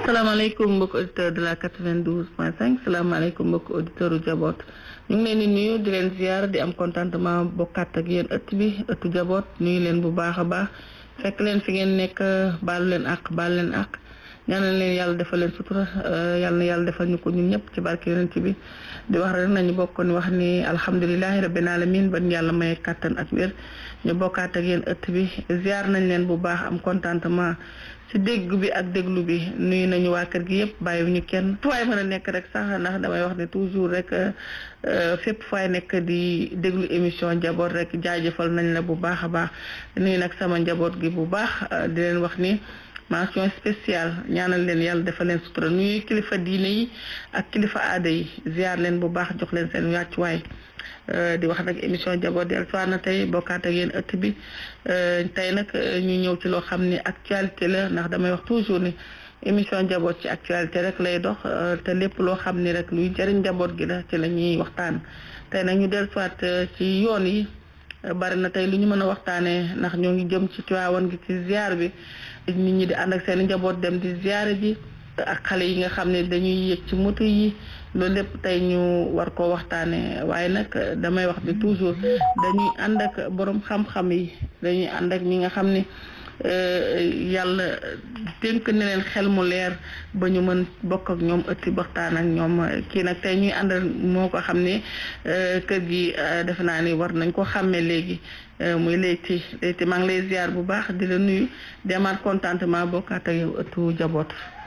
salaamaaleykum mbokk auditeur de la 92 point 5 salaamaaleykum mbokk auditeur u jaboot ñu ngi leen di nuyu di leen ziar di am contentement bokkaat ak yéen ëtt bi ëttu jaboot nuyu leen bu baax a baax fekk leen fi ngeen nekk baalu leen àq baalu leen àq ñaanal leen yàlla defal leen sutura yàlla na yàlla defal ñu ko ñun ñëpp ci barke yonent bi di wax rek nañu bokk ni wax ni alhamdulilahi rabbil alamin ban yàlla may kàttan ak wér ñu bokkaat ak yéen ëtt bi ziar nañ leen bu baax am contentement ci dégg bi ak déglu bi nuyu nañu waa kër gi yëpp bàyyiwuñu kenn fu waay mën a nekk rek sax ndax damay wax ne toujours rek fépp faay nekk di déglu émission njaboot rek jaajëfal nañ la bu baax a baax nuyu nag sama njaboot gi bu baax di leen wax ni mention spéciale ñaanal leen yàlla defal leen sutura nuyu kilifa diine yi ak kilifa aada yi ziar leen bu baax jox leen seen wàccuwaay di wax nag émission njaboot del soir na tey bokkaat ak yéen ëtt bi tey nag ñu ñëw ci loo xam ni actualité la ndax damay wax toujours ni émission njaboot ci actualité rek lay dox te lépp loo xam ni rek luy jëriñ njaboot gi la ci la ñuy waxtaan tey nag ñu del soit ci yoon yi bari na tey lu ñu mën a waxtaanee ndax ñoo ngi jëm ci Tiwaawan gi ci ziar bi nit ñi di ànd ak seen njaboot dem di ziare ji ak xale yi nga xam ne dañuy yëg ci moto yi loolu lépp tey ñu war koo waxtaanee waaye nag damay wax bi toujours dañuy ànd ak borom xam-xam yi dañuy ànd ak ñi nga xam ne yàlla dénk ne leen xel mu leer ba ñu mën bokk ak ñoom ëtti waxtaan ak ñoom kii nag tey ñuy àndal moo ko xam ne kër gi defe naa ni war nañ ko xàmmee léegi muy Leyti Leyti maa ngi lay ziar bu baax di la nuyu di amaat contentement bokkaat ak yow ëttu jaboot.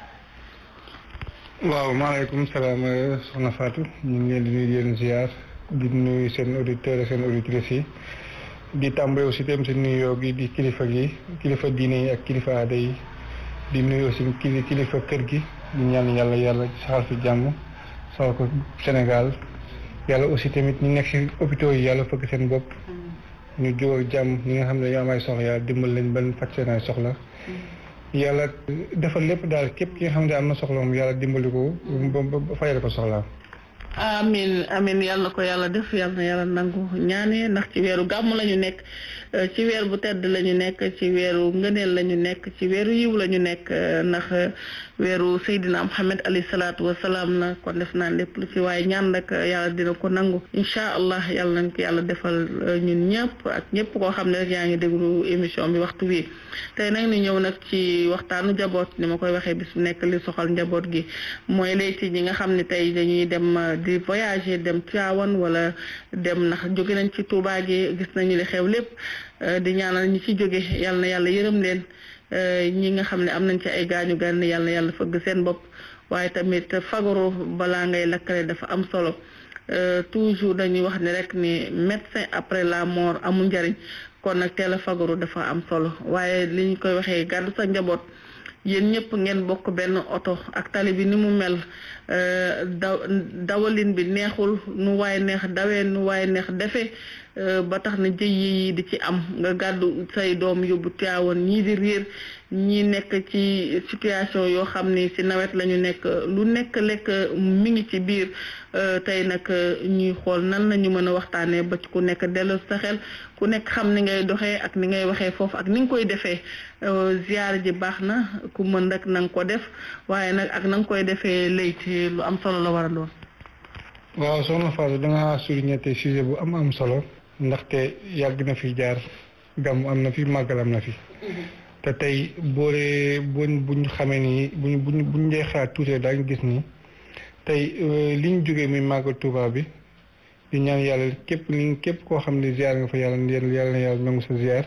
waaw maaleykum salaam soxna Fatou ñu ngi leen di nuyu yéen ziar di nuyu seen auditeurs seen auditrices yi di tàmbale aussi itam seen nuyoo gi di kilifa gi kilifa diine yi ak kilifa aada yi di nuyu aussi kilifa kër gi di ñaan yàlla yàlla saxal fi jàmm saxal ko Sénégal yàlla aussi tamit ñu nekk si hôpitaux yi yàlla fëgg seen bopp ñu jóg ak jàmm ñi nga xam ne dañoo am ay soxla yàlla dimbal leen ban faj seen ay soxla yàlla defal lépp daal képp ki nga xam ne am na soxla moom yàlla dimbali ko ba fayal ko soxlaam. amin amin yàlla ko yàlla def yàlla na yàlla nangu ñaane ndax ci weeru gàmm la ñu nekk ci weer bu tedd la ñu nekk ci weeru ngëneel la ñu nekk ci weeru yiw la ñu nekk ndax weeru Seydina Muhammad alayhi salaatu wa salaam na kon def naa lépp lu ci waaye ñaan rek yàlla dina ko nangu incha allah yàlla nañ ko yàlla defal ñun ñëpp ak ñëpp koo xam ne rek yaa ngi déglu émission bi waxtu wi tey nag ni ñëw nag ci waxtaanu jaboot ni ma koy waxee bis bu nekk li soxal njaboot gi mooy Leyti ñi nga xam ne tey dañuy dem di voyager dem Tivaouane wala dem ndax jóge nañ ci Touba gi gis nañu li xew lépp di ñaanal ñi ci jóge yàlla na yàlla yërëm leen ñi nga xam ne am nañ ci ay gaañu gànn yàlla na yàlla fëgg seen bopp waaye tamit fagaru balaa ngay lakkale dafa am solo toujours dañuy wax ni rek ni médecin après la mort amul njariñ kon nag teel a fagaru dafa am solo waaye li ñu koy waxee gàddu sa njaboot yéen ñëpp ngeen bokk benn oto ak tali bi ni mu mel daw dawalin bi neexul nu waay neex dawee nu waay neex defee ba tax na jëy yi di ci am nga gàddu say doom yóbbu Tiwaawan ñii di réer ñii nekk ci situation yoo xam ni ci nawet la ñu nekk lu nekk lekk mi ngi ci biir tey nag ñuy xool nan la ñu mën a waxtaanee ba ci ku nekk dellu sa xel ku nekk xam ni ngay doxee ak ni ngay waxee foofu ak ni nga koy defee ziar ji baax na ku mën rek na nga ko def waaye nag ak na nga koy defee Leyti lu am solo la war a doon. waaw soxna Fatou da nga souligné tey sujet bu am am solo ndaxte yàgg na fi jaar gàmm am na fi màggal am na fi. te tey boole buñ buñ xamee ni buñ buñ buñ dee xalaat tuuti daañu gis ni tey li ñu jógee muy màggal Tuuba bi di ñaan yàlla képp li képp koo xam ne ziar nga fa yàlla yàlla na yàlla nangu sa ziar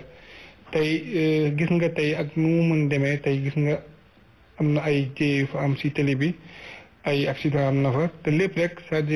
tey gis nga tey ak nu mu mën demee tey gis nga am na ay jéey yu fa am si télé bi ay accident am na fa te lépp rek c'est-à-dire